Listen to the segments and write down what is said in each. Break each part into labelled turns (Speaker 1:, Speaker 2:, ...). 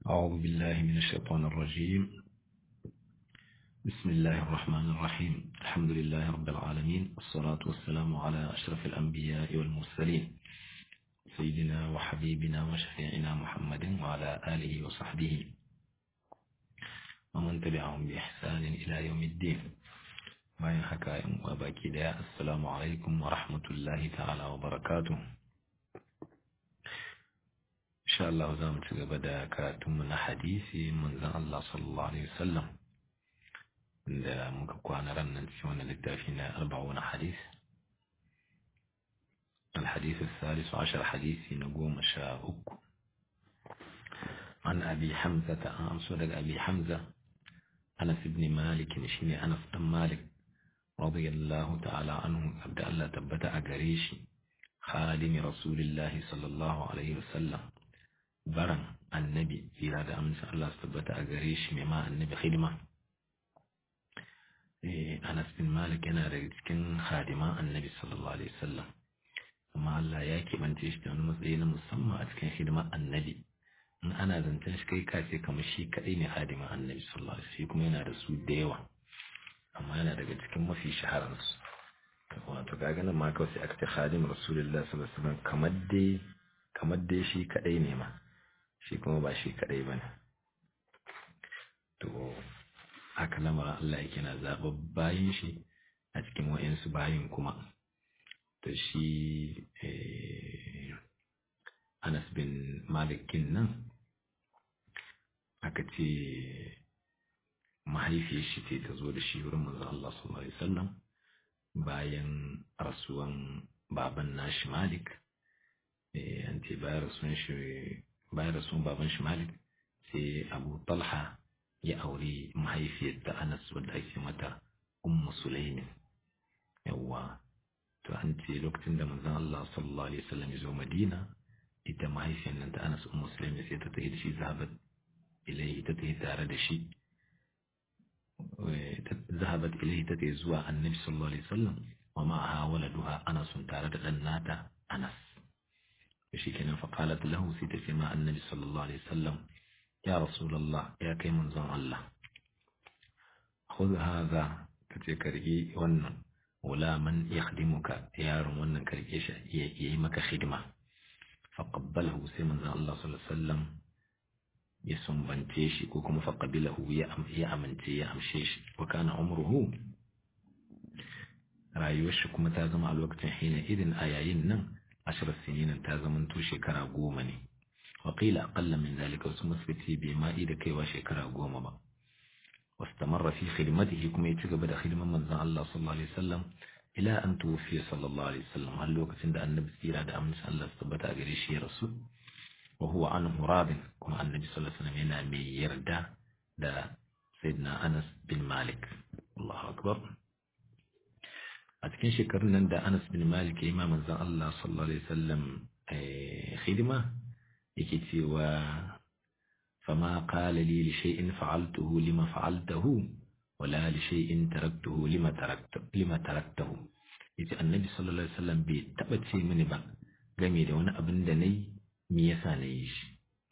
Speaker 1: أعوذ بالله من الشيطان الرجيم بسم الله الرحمن الرحيم الحمد لله رب العالمين والصلاة والسلام على أشرف الأنبياء والمرسلين سيدنا وحبيبنا وشفيعنا محمد وعلى آله وصحبه ومن تبعهم بإحسان إلى يوم الدين bayan haka yan uwa baki daya assalamu alaikum wa rahmatullahi ta'ala wa barakatuh insha Allah za mu ci gaba da karatunmu na hadisi manzon Allah sallallahu alaihi wasallam da muka kwana ran nan cikin wannan littafi na arba'una hadis الحديث الثالث عشر حديث نقوم شاء عن أبي حمزة عن صدق أبي حمزة أنس بن مالك شيني أنس بن مالك رضي الله تعالى عنه أبدأ الله تبتع قريشي خادم رسول الله صلى الله عليه وسلم برن النبي في هذا أمس الله تبتع قريشي مما النبي خدمة أنس بن مالك أنا رجل خادمة النبي صلى الله عليه وسلم amma Allah ya keɓance shi da wani matsayi na musamman a cikin hidimar annabi in ana zancen shi kai kace kamar shi kaɗai ne hadimin annabi sallallahu alaihi wasallam kuma yana da su da yawa amma yana daga cikin mafi shahararsu wato ga ganin ma kawai sai aka ce khadim rasulullah sallallahu alaihi wasallam kamar dai kamar dai shi kaɗai ne ma shi kuma ba shi kaɗai bane to haka lamarin Allah yake na zaɓa bayin shi a cikin wa'insu bayin kuma da shi Anas bin Malikin nan aka ce mahaifiyar shi ce ta zo da shi wurin manzo Allah sallallahu alaihi wasallam bayan rasuwan baban nashi Malik an ce bayan rasuwan shi bayan rasuwan baban shi Malik sai Abu Talha ya aure mahaifiyar ta Anas wadda ake mata Ummu Sulaimin yawwa to an ce lokacin da manzon Allah sallallahu alaihi wasallam ya zo Madina ita mahaifiyar nan ta Anas ummu Sulaim sai ta tafi da shi zahabat ilai ta tafi tare da shi zahabat ilai ta tafi zuwa Annabi sallallahu alaihi wasallam wa ma'aha waladuha Anas tare da dan nata Anas shi kenan fa qalat lahu sai ta ce ma Annabi sallallahu alaihi wasallam ya rasulullah ya kai manzon Allah khudh hadha kace kargi wannan غلاما يخدمك يا رمونا كريكيش يمك خدمة فقبله سيمن الله صلى الله عليه وسلم يسم بنتيش كوكم فقبله يا أمنتي يا أمشيش وكان عمره رايوش كما تازم على الوقت حين إذن آيين نم عشر سنين تازم انتو شكرا قومني وقيل أقل من ذلك وسمثبتي بما إذا كيوا شكرا قوم بقى واستمر في خدمته كما يتشغب دا خدمة من الله صلى الله عليه وسلم إلى أن توفي صلى الله عليه وسلم هل لو كتن دا النبي سيرا دا أمن الله استبتا قريشي رسول وهو عنه راض كما النبي صلى الله عليه وسلم هنا مي يردا دا سيدنا أنس بن مالك الله أكبر أتكين شكرنا دا أنس بن مالك إمام الله صلى الله عليه وسلم خدمة يكتي و فما قال لي لشيء فعلته لما فعلته ولا لشيء تركته لما تركت لما تركته yace annabi sallallahu alaihi wasallam bai taba ce mini ba game da wani abin da nayi me yasa na yi shi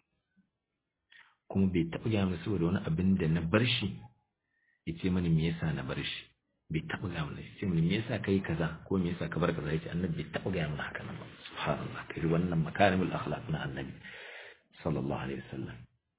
Speaker 1: kuma bai taba ga mini saboda wani abin da na bar shi yace mini me yasa na bar shi bai taba ga mini yace mini me yasa kai kaza ko me yasa ka bar kaza yace annabi bai taba ga mini haka nan ba subhanallah kai wannan makarimul akhlaq na annabi sallallahu alaihi wasallam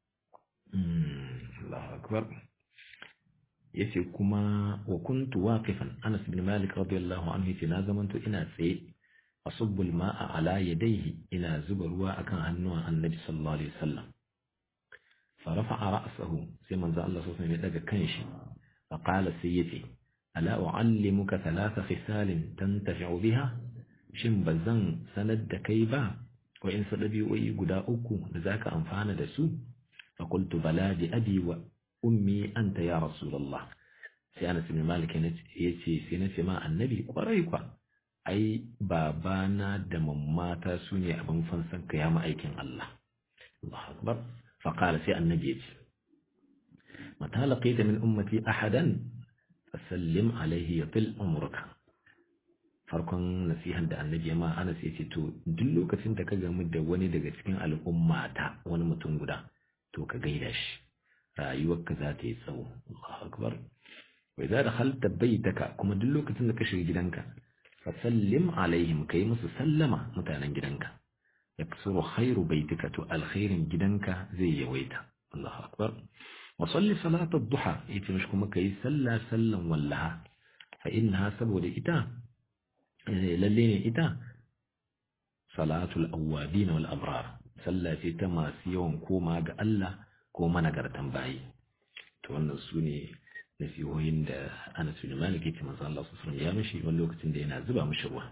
Speaker 1: Allahu akbar yace kuma wa kuntu waqifan Anas bin Malik radiyallahu anhu yace na zamanto ina tsaye asubbu al-ma'a ala yadayhi ina zuba ruwa akan hannuwan Annabi sallallahu alaihi wasallam fa rafa'a ra'sahu sai manzo Allah sallallahu alaihi wasallam ya daga kanshi fa qala sai yace ala u'allimuka thalatha khisalin tantafi'u biha shin bazan sanar da kai ba wa in sadabi'o'i guda uku da zaka amfana da su فقلت بلى بأبي وأمي أنت يا رسول الله sai Anas bin Malik ya ce sai na ce ma annabi kwarai kwa ai babana da mammata su ne abin fansan ka ya ma'aikin Allah Allahu akbar fa qala sai annabi ya ce mata laqita min ummati ahadan fasallim alaihi yatil umruka farkon nasihan da annabi ma Anas ya ce to duk lokacin da ka gamu da wani daga cikin al'ummata wani mutum guda to to ka gaida shi rayuwarka za ta yi tsawo Allahu akbar wa idza dakhalta baytaka kuma duk lokacin da ka shiga gidanka fa sallim alaihim kai musu sallama mutanen gidanka yaksuru khairu baytika to alkhairin gidanka zai yawaita Allahu akbar wa salli salata ad-duha yace mishi kuma kai salla sallan wallaha fa innaha saboda ita lalle ne ita salatul awwabin wal abrar sallah ce ta masu yawan koma ga Allah ko managartan bayi to wannan su ne nasihohin da Anas bin Malik yake manzo Allah sallallahu alaihi ya mishi wani lokacin da yana zuba mishi ruwa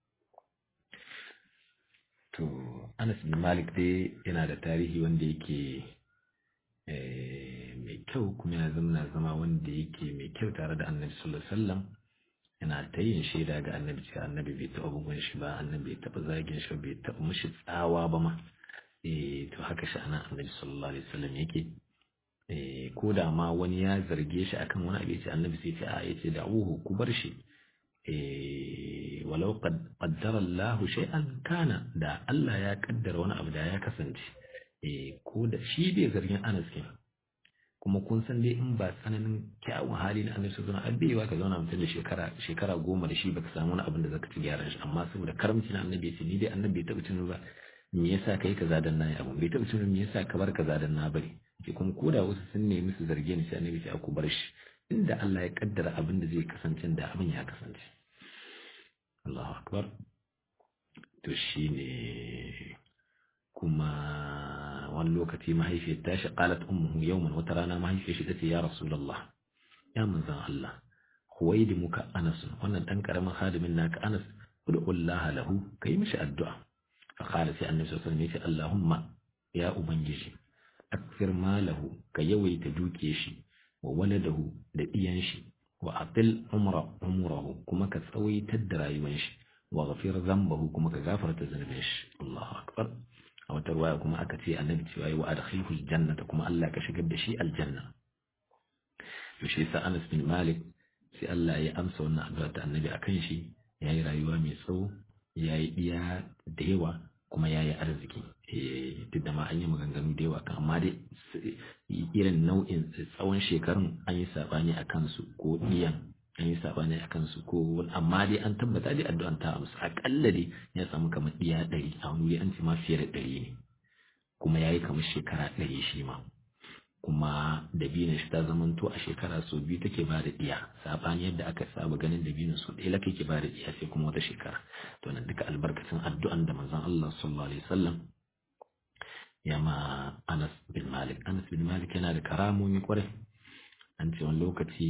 Speaker 1: to Anas bin Malik dai yana da tarihi wanda yake mai kyau kuma ya zama zama wanda yake mai kyau tare da Annabi sallallahu alaihi wasallam yana ta yin shaida ga Annabi cewa Annabi bai taɓa bugun shi ba Annabi bai taɓa zagin shi bai taɓa mishi tsawa ba ma eh to haka shi ana Annabi sallallahu alaihi wasallam yake ko da ma wani ya zarge shi akan wani abu yace annabi sai ce a yace da'uhu ku bar shi walau qaddara Allah shay'an kana da Allah ya kaddara wani abu da ya kasance ko da shi bai zargin Anas kin kuma kun san dai in ba tsananin kyawun hali na Annabi sallallahu alaihi wasallam ka zauna mutum da shekara shekara goma da shi baka samu wani abin da zaka ci gyaran shi amma saboda karamci na Annabi yace ni dai Annabi bai taɓa tuno ba me yasa kai kaza dan nayi abu bai taɓa tuno me yasa ka bar kaza dan na bari ke kuma koda wasu sun nemi su zarge ni sai annabi sai aku bar shi inda Allah ya kaddara abin da zai kasance da abin ya kasance Allahu akbar to shine kuma wani lokaci mahaifiyar ta shi qalat ummuhu yawman wata rana mahaifiyar shi tace ya rasulullah ya manzon Allah huwaidi muka Anas wannan dan karamin hadimin naka Anas ud'ullaha lahu kai mishi addu'a fa qala sai annabi sallallahu alaihi wasallam ya ce Allahumma ya ubangiji akfir malahu ka yawaita duke shi wa waladahu da ɗiyan shi wa atil umra umrahu kuma ka tsawaitar da rayuwar shi wa ghafir zambahu kuma ka gafarta zunubin shi Allahu akbar a wata ruwaya kuma aka ce annabi cewa wa adkhilhu aljannata kuma Allah ka shigar da shi aljanna to shi sa Anas bin Malik sai Allah ya amsa wannan addu'a ta annabi akan shi yayi rayuwa mai tsawo yayi diya da yawa kuma ya yi arziki duk da ma an yi maganganu da yawa kan amma dai irin nau'in tsawon shekarun an yi saɓani a kansu ko ɗiyan an yi saɓani a kansu ko amma dai an tabbata dai addu'an ta amsa aƙalla dai ya samu kamar ɗiya ɗari a wani wuri an ce ma fiye da ɗari ne kuma ya yi kamar shekara ɗari shi ma kuma dabinin shi ta zamanto a shekara sau biyu take ba da ɗiya saɓani yadda aka saba ganin dabinin sau ɗaya laka ke ba da ɗiya sai kuma wata shekara to nan duka albarkacin addu'an da manzon Allah sallallahu alaihi wasallam ya ma Anas bin Malik Anas bin Malik yana da karamomi kwarai an ce wani lokaci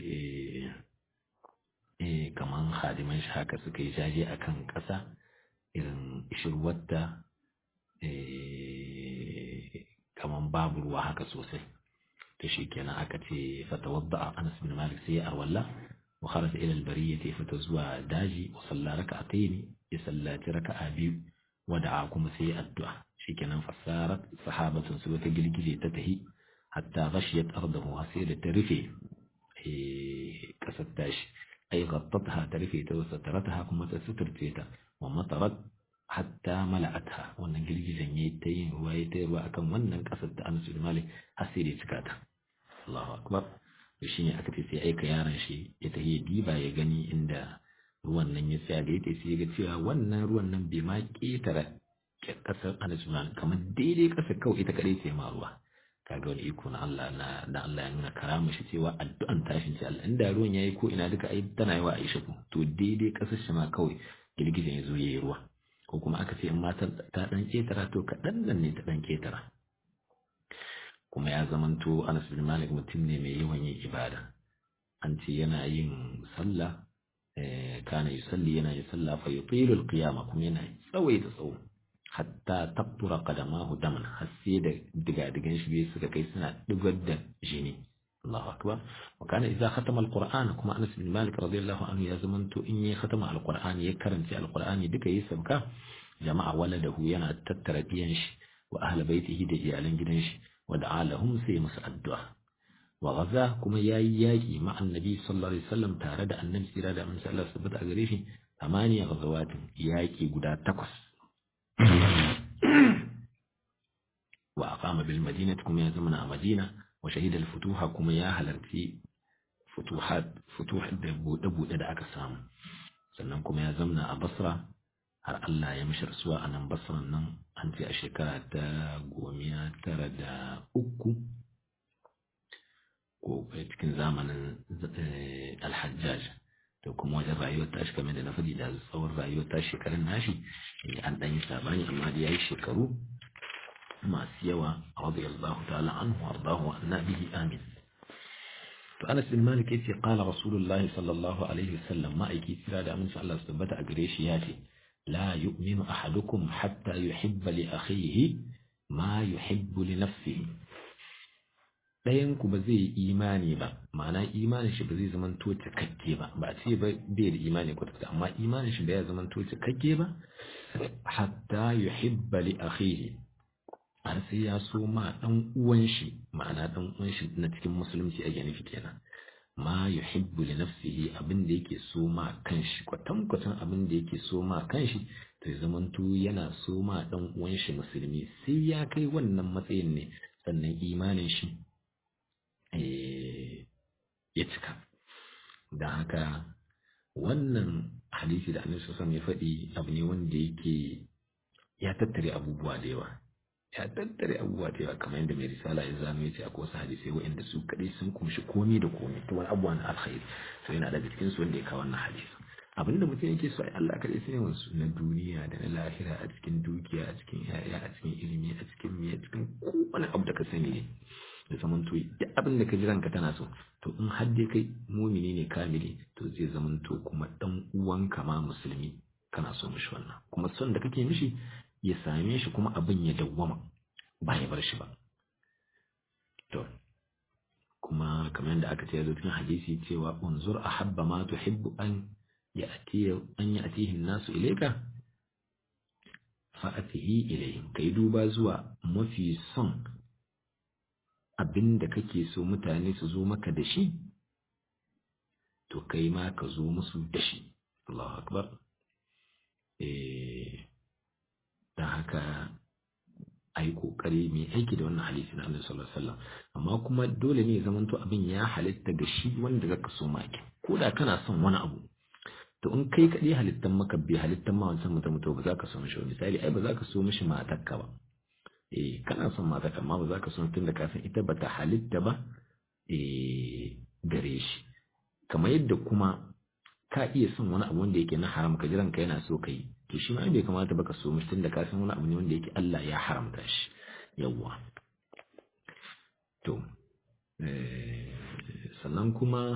Speaker 1: eh kaman hadiman shi haka suka yi jaje akan ƙasa irin ishirwarta kaman babu ruwa haka sosai to shikenan aka ce fatawadda Anas bin Malik sai ya arwalla wa kharaja ila al-bariyati fata zuwa daji wa salla raka'atayn ya sallaci raka'a biyu wa da'a kuma sai ya addu'a shikenan fasarat sahabatun su ta girgije ta tahi hatta ghashiyat ardahu sai da ta rufe eh kasar tashi ay ghattatha ta rufe ta wasa tarataha kuma ta suturce ta wa matarat hatta mala'atha wannan girgijen yayi ta yin ruwa yayi ta ruwa akan wannan kasar da Anas bin Malik har sai da cika ta Allahu akbar to shine aka ce sai aika yaron shi ya tafi ya diba ya gani inda ruwan nan ya tsaya da yake sai ya ga cewa wannan ruwan nan bai ma ketara kasar Anas bin Malik kamar daidai kasar kawai ita kadai ce ma ruwa kaga wani iko na Allah na da Allah ya nuna karama shi cewa addu'an tashin ce Allah inda ruwan yayi ko ina duka ai tana yawa Aisha ko to daidai kasar shi ma kawai girgijen ya zo yayi ruwa ko kuma aka ce in matar ta dan ketara to kaɗan nan ne ta dan ketara kuma ya zamanto Anas bin Malik mutum ne mai yawan yin ibada an ce yana yin sallah kana yusalli yana yin sallah fa yutilu al-qiyama kuma yana tsawaita tsawo hatta taqtura qadamahu daman har sai da digadigan shi bai suka kai suna digar da jini Allahu akbar wa kana idza khatama al-Qur'an kuma Anas bin Malik radiyallahu anhu ya zamanto in ya khatama al-Qur'an ya karanta al-Qur'ani duka yi sabka jama'a waladahu yana tattara diyan shi wa ahli baitihi da iyalan gidan shi wa da'a lahum sai musu addu'a wa gaza kuma yayi yaki ma annabi sallallahu alaihi wasallam tare da annabi sira da annabi sallallahu alaihi wasallam a gare shi amaniya gazawatin yaki guda takwas wa aqama bil madinati kuma ya zama a madina wa shahida al futuha kuma ya halarci futuhat futuhat da bude bude da aka samu sannan kuma ya zamna a basra har Allah ya mishi rasuwa a nan basran nan an ce a shekara ta gomiya tara da uku ko cikin zamanin alhajjaj da kuma wajen rayuwar tashi kamar da na faɗi da tsawon rayuwar tashi shekarun nashi an ɗan yi sabani amma da ya yi shekaru masu yawa radiyallahu ta'ala anhu ardahu wa annabihi amin to Anas bin Malik yace qala Rasulullahi sallallahu alaihi wasallam ma'aiki tsira da aminci Allah su tabbata a gare shi yace la yu'minu ahadukum hatta yuhibba li akhihi ma yuhibbu li nafsihi ɗayan ku ba zai yi imani ba ma'ana imanin shi ba zai zama to cikakke ba ba a ce ba bai da imani kwata amma imanin shi ba ya zama to cikakke ba hatta yuhibba li akhihi har sai ya so ma dan uwan shi ma'ana dan uwan shi na cikin musulunci ake nufi kenan ma yuhibbu li nafsihi abin da yake so ma kanshi kwatan kwatan abin da yake so ma kanshi to ya zamanto yana so ma dan uwan shi musulmi sai ya kai wannan matsayin ne sannan imanin shi ya cika da haka wannan hadisi da annabi sallallahu ya faɗi abu ne wanda yake ya tattare abubuwa da yawa ya tattare abubuwa da yawa kamar yadda mai risala ya zano ya ce akwai wasu hadisai waɗanda su kaɗai sun kumshi komi da komi ta wani abubuwa na alkhairi to yana daga cikin su wanda ya kawo wannan hadisi abinda mutum yake so ai Allah kaɗai sai wasu na duniya da na lahira a cikin dukiya a cikin yaya a cikin ilimi a cikin miya cikin kowane abu da ka sani ne da zaman to duk abin da ka ji ranka tana so to in har dai kai mumini ne kamili to zai zaman to kuma dan uwanka ma musulmi kana so mishi wannan kuma son da kake mishi ya same shi kuma abin ya dawwama ba ya bar shi ba to kuma kamar yadda aka ce ya zo cikin hadisi cewa unzur ahabba ma tuhibbu an ya'ti an ya'tihi an-nasu ilayka fa'atihi ilayhim kai duba zuwa mafi son abin da kake so mutane su zo maka da shi to kai ma ka zo musu da shi Allahu akbar eh da haka a yi ƙoƙari mai aiki da wannan hadisi na Annabi sallallahu alaihi wasallam amma kuma dole ne zaman to abin ya halitta ga shi wanda zaka so maki ko da kana son wani abu to in kai kaɗai halittan maka bai halittan ma wancan mutum to ba za ka so mishi misali ai ba za ka so mishi matarka ba eh kana son matarka amma ba za ka so tun da ka san ita ba ta halitta ba eh gare shi kamar yadda kuma ka iya son wani abu wanda yake na haram ka jiran ka yana so ka yi to shi ma bai kamata baka so mutum da ka san wani abu ne wanda yake Allah ya haramta shi yawwa to sannan kuma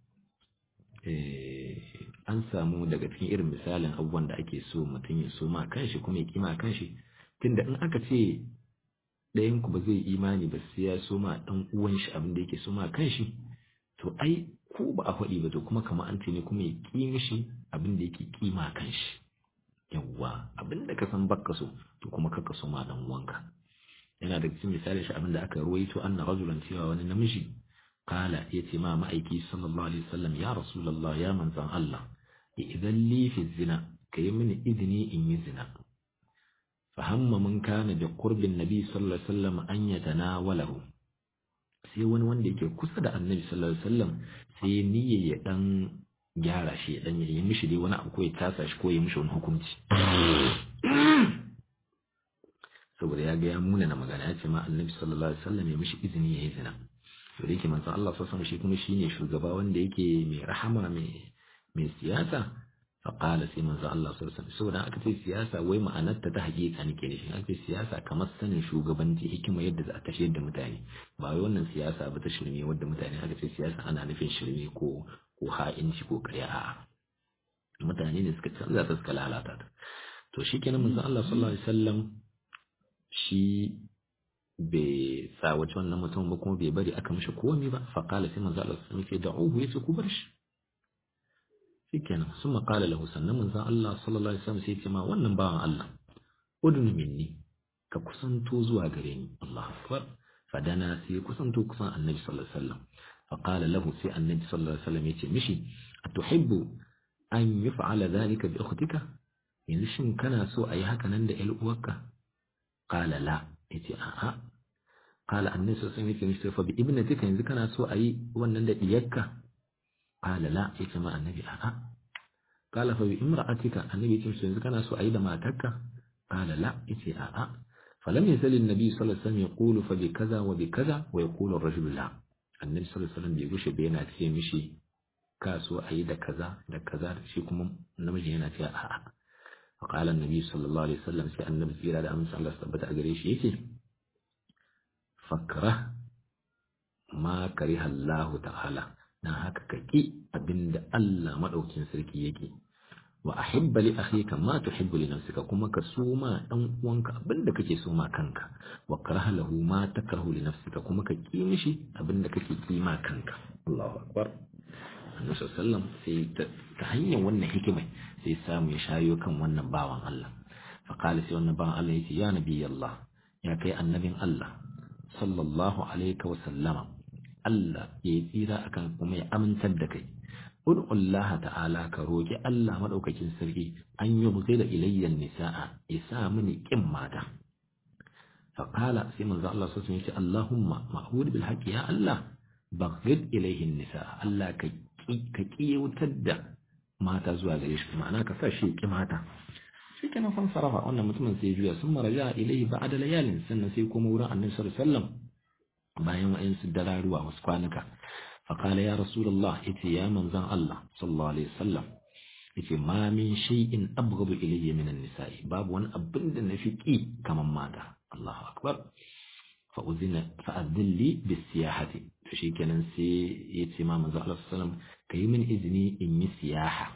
Speaker 1: an samu daga cikin irin misalin abubuwan da ake so mutum ya so ma kanshi kuma ya kima kanshi tunda in aka ce ɗayan ku ba zai imani ba sai ya so ma ɗan uwan shi abin da yake so ma kanshi to ai ko ba a faɗi ba to kuma kamar an ce ne kuma ya ƙi mishi abin da yake kima kanshi yawwa abin da ka san baka so to kuma ka so ma dan uwanka yana da cikin misali shi abin da aka ruwaito anna rajulan cewa wani namiji kala yace ma ma'aiki sallallahu alaihi wasallam ya rasulullah ya manzan Allah idan li fi zina kai mini izini in yi zina fahamma mun kana da qurbin nabi sallallahu alaihi wasallam an yatanawalahu sai wani wanda yake kusa da annabi sallallahu alaihi wasallam sai niyya ya dan gyara shi ya dan yi mishi dai wani abu ko ya tasa shi ko ya mishi wani hukunci saboda ya ga ya muna na magana ya ce ma annabi sallallahu alaihi wasallam ya mishi izini ya yi zina to da yake manzon Allah sallallahu alaihi shi kuma shine shugaba wanda yake mai rahama mai mai siyasa fa qala sai manzon Allah sallallahu alaihi saboda aka ce siyasa wai ma'anar ta ta hakika nake da shi aka ce siyasa kamar sanin shugabanci hikima yadda za a tashiyar da mutane ba wai wannan siyasa ba ta shirme wadda mutane aka ce siyasa ana nufin shirme ko ko ha'inci ko ƙarya a'a mutane ne suka canza ta suka lalata ta to shi kenan manzo Allah sallallahu alaihi wasallam shi bai tsawaci wannan mutum ba kuma bai bari aka mishi komai ba fa qala sai manzo Allah sallallahu alaihi wasallam ya da'uhu yace ku bar shi shikenan summa qala lahu sannan manzo Allah sallallahu alaihi wasallam sai ya ce ma wannan bawan Allah udun minni ka kusanto zuwa gare ni Allahu akbar fadana sai kusanto kusan annabi sallallahu alaihi wasallam فقال له سي النبي صلى الله عليه وسلم يتي مشي أتحب أن يفعل ذلك بأختك yanzu shin kana so a yi haka nan da uwarka? Ƙala la, ya ce, A'a, qala annabi sallallahu alaihi wasallam yace fa bi ibnatika yanzu kana so ayi wannan da diyarka qala la yace ma annabi a'a qala fa bi imra'atika annabi yace yanzu kana so ayi da matarka qala la yace a'a فلم يزل النبي صلى الله عليه وسلم يقول فبكذا وبكذا ويقول الرجل لا النبي صلى الله عليه وسلم بيقول بينا ce mishi kaso ayi da kaza da kaza shi kuma namiji yana cewa a'a فقال النبي صلى الله عليه وسلم sai annabi tsira da amince Allah tabbata a gare shi yake fakra ma kariha Allah ta'ala dan haka ka ki abinda Allah madaukin sarki yake wa ahibba li akhika ma tuhibbu li nafsika kuma ka soma dan uwanka abinda kake soma kanka wa karaha lahu ma takrahu li nafsika kuma ka ki mishi abinda kake ki ma kanka Allahu akbar Annabi sallallahu sai ta hanyar wannan hikima sai samu ya shayo kan wannan bawan Allah fa qala sai wannan bawan Allah yace ya nabi Allah ya kai annabin Allah sallallahu alaihi wa sallama Allah ya tsira akan kuma ya amintar da kai ud'u Allah ta'ala ka roki Allah madaukakin sarki an yi da ilayyan nisa'a isa mini kin mata fa qala sai manzo Allah sallallahu alaihi wasallam Allahumma ma'hud bil haqqi ya Allah baghid ilayhin nisa'a Allah ka ka kiyautar da mata zuwa gare shi ma'ana ka sa shi ki mata shi kenan fan sarafa wannan mutumin sai juya sun maraja ilayhi ba'da layalin sannan sai kuma wurin annabi sallallahu alaihi wasallam bayan wa'insu dararuwa wasu kwanuka فقال يا رسول الله إتي يا من زان الله صلى الله عليه وسلم إتي ما من شيء أبغض إلي من النساء باب وان أبند نفكي كما ماذا الله أكبر فأذن فأذن لي بالسياحة فشي كان سي يتي ما من زان الله صلى الله عليه وسلم كي من إذني إني سياحة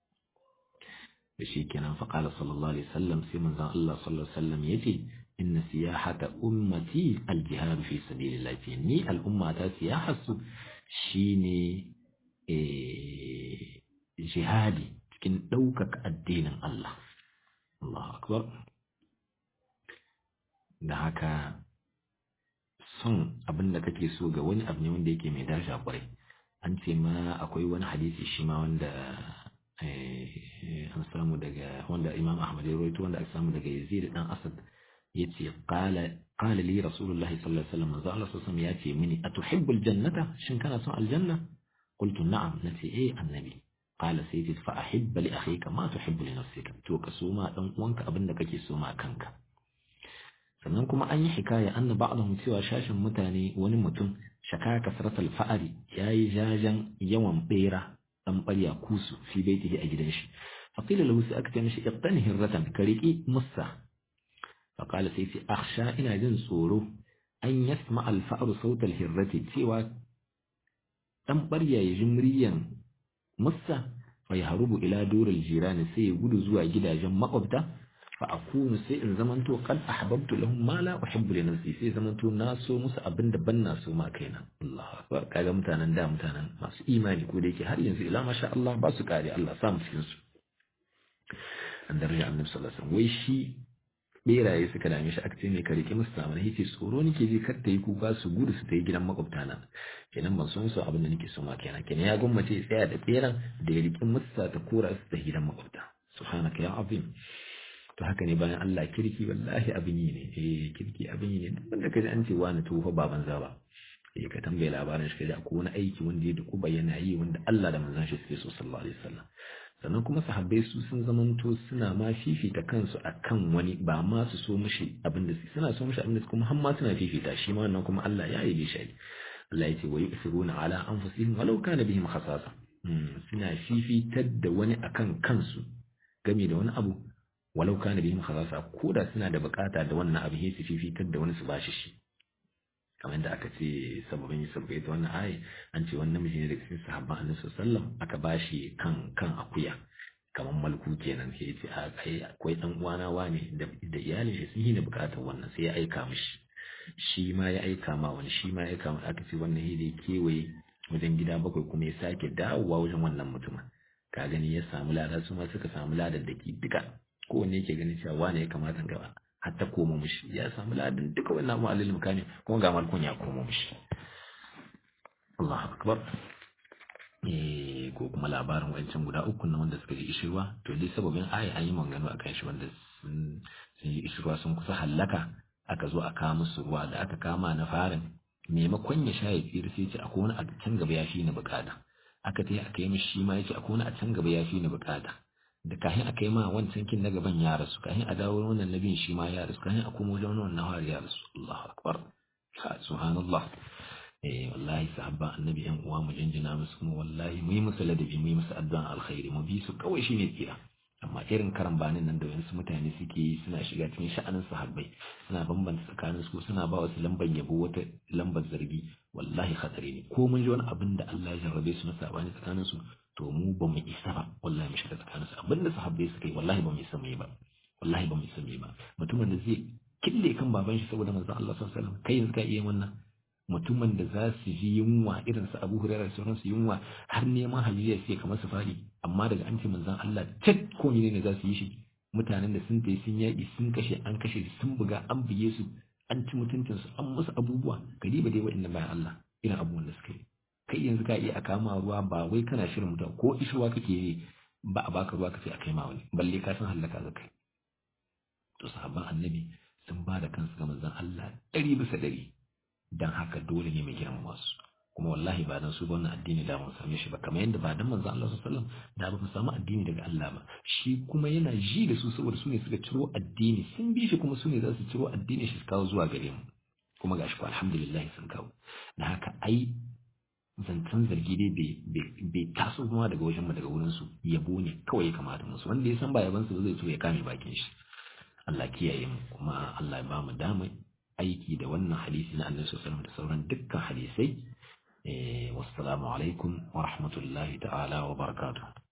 Speaker 1: فشي كان فقال صلى الله عليه وسلم سي من زان الله صلى الله عليه وسلم يتي إن سياحة أمتي الجهاد في سبيل الله ني الأمة سياحة shine jihadi cikin ɗaukaka addinin Allah. Allahu Akbar. Da haka son abin da kake so ga wani abu ne wanda yake mai daraja kwarai. An ce ma akwai wani hadisi shi ma wanda an samu daga wanda Imam Ahmad ya rawaito wanda aka samu daga Yazid dan Asad yace qala qala li rasulullahi sallallahu alaihi wasallam manzo Allah sallallahu ya ce mini atuhibbul jannata shin kana son aljanna qultu na'am nace eh annabi qala sayyidi fa ahibba li akhika ma tuhibbu li nafsika to ka so ma dan uwanka abinda kake so ma kanka sannan kuma an yi hikaya anna ba'dahum cewa shashin mutane wani mutum shaka kasratal fa'ari yayi jajan yawan bera dan barya kusu fi baitihi a gidan shi faqila lahu sai aka ce mishi iqtani hirratan kariki musa فقال سيتي أخشى إن جن صورو أن يسمع الفأر صوت الهرة سوى تنبريا يجمريا مصة فيهرب إلى دور الجيران سيقود زوا جدا جم مقبتا فأكون سيء زمنتو قد أحببت لهم ما لا أحب لنفسي سي زمنتو ناسو مسا أبن دبن ناسو ما كينا الله أكبر كاغا متانا دا متانا ماسو إيماني كوديكي هل ينزل إلا ما شاء الله باسو كاري الله سام سينسو أن درجة النبي صلى الله عليه وسلم ويشي beraye suka dame shi aka ce mai ka rike musu samu na yace tsoro nake ji kar ta yi kuka su gudu su ta yi gidan makwabta na kenan ban son su abin da nake so ma kenan kenan ya gwammace ya tsaya da beran da ya rike musu ta kora su ta gidan makwabta subhanaka ya azim to haka ne bayan Allah kirki wallahi abin yi ne eh kirki abin yi ne duk wanda kaji an ce wani to fa baban za ba eh ka tambaye labarin shi kaji akwai wani aiki wanda ya duku bayyana yi wanda Allah da manzon shi suke so sallallahu alaihi wasallam sannan kuma sahabbai su sun zamanto suna ma fifita kansu akan wani ba ma su so mishi abin da suna so mishi abin da kuma har ma suna fifita shi ma wannan kuma Allah ya yi shi Allah ya ce wa yusiruna ala anfusihim walau kana bihim khasasa suna fifitar da wani akan kansu game da wani abu walau kana bihim khasasa koda suna da bukata da wannan abu sai su fifitar da wani su bashi shi kamar yadda aka ce sababin sabbai ita wannan ayi an ce wani namiji ne daga cikin sahabban annabi sallallahu aka bashi kan kan akuya kamar malku kenan sai ya ce a kai akwai dan uwana wane da da iyalin shi sun yi da bukatar wannan sai ya aika mishi shi ma ya aika ma wani shi ma ya aika ma aka ce wannan hidi kewaye wajen gida bakwai kuma ya sake dawowa wajen wannan mutumin ka gani ya samu lada su ma suka samu ladar da ke duka kowanne yake ganin cewa wane ya kamata gaba hatta koma mushi ya samu ladan duka wannan abu alil mukami kuma ga malkun ya koma mushi Allahu akbar eh ko kuma labarin wancan guda uku na wanda suka ji ishirwa to dai sababin aya an yi maganganu akan shi wanda sun yi ishirwa sun kusa hallaka aka zo a kawo musu ruwa da aka kama na farin maimakon ya sha ya tsira sai ce akwai wani a can gaba ya fi ni bukata aka ta aka yi mishi shi ma ya ce akwai wani a can gaba ya fi ni bukata da kahin aka yi ma wancan kin na gaban ya rasu kahin a dawo wannan nabin shi ma ya rasu kahin a kuma wajen wannan har ya rasu Allahu akbar subhanallah eh wallahi sahabba annabi yan uwa mu jinjina musu kuma wallahi mu yi musu ladabi mu yi musu addu'an alkhairi mu bi su kawai shine tsira amma irin karambanin nan da wasu mutane suke yi suna shiga cikin sha'anin sahabbai suna bambanta tsakanin su suna ba wasu lambar yabo wata lambar zargi wallahi khatari ne ko mun ji wani abin da Allah ya jarrabe su na sabani tsakanin su to mu ba mu isa ba wallahi mu shiga tsakanin su abin da sahabbai suka yi wallahi ba mu isa mu yi ba wallahi ba mu isa mu yi ba mutumin da zai kille kan baban shi saboda manzon Allah sallallahu alaihi wasallam kai yanzu ka iya wannan mutumin da za su ji yunwa irin su Abu Hurairah da sauransu yunwa har neman hajiya sai kamar su fari amma daga an ce manzon Allah cak ko ne ne za su yi shi mutanen da sun tayi sun yaƙi sun kashe an kashe sun buga an buge su an ci mutuncin su an musu abubuwa gari ba dai wa'annan bayan Allah irin abubuwan da suka yi kai yanzu ka iya a kama ruwa ba wai kana shirin mutum ko ishirwa kake yi ba a baka ruwa kace a kai ma wani balle ka san hallaka za kai to sahabban annabi sun ba da kansu ga manzon Allah ɗari bisa ɗari dan haka dole ne mai girmama su kuma wallahi ba dan su ba wannan addini da mun same shi ba kamar yadda ba dan manzon Allah sallallahu alaihi wasallam da ba mu samu addini daga Allah ba shi kuma yana ji da su saboda su ne suka ciro addini sun bi shi kuma su ne za su ciro addini shi su kawo zuwa gare mu kuma gashi ko alhamdulillah sun kawo da haka ai zancen zargi dai bai taso kuma daga wajen mu daga wurin su yabo ne kawai ya kamata musu wanda ya san ba yaban su zai so ya kame bakin shi Allah kiyaye mu kuma Allah ya ba mu dama aiki da wannan hadisi na Annabi sallallahu alaihi wasallam da sauran dukkan hadisai eh wassalamu alaikum wa rahmatullahi ta'ala wa barakatuh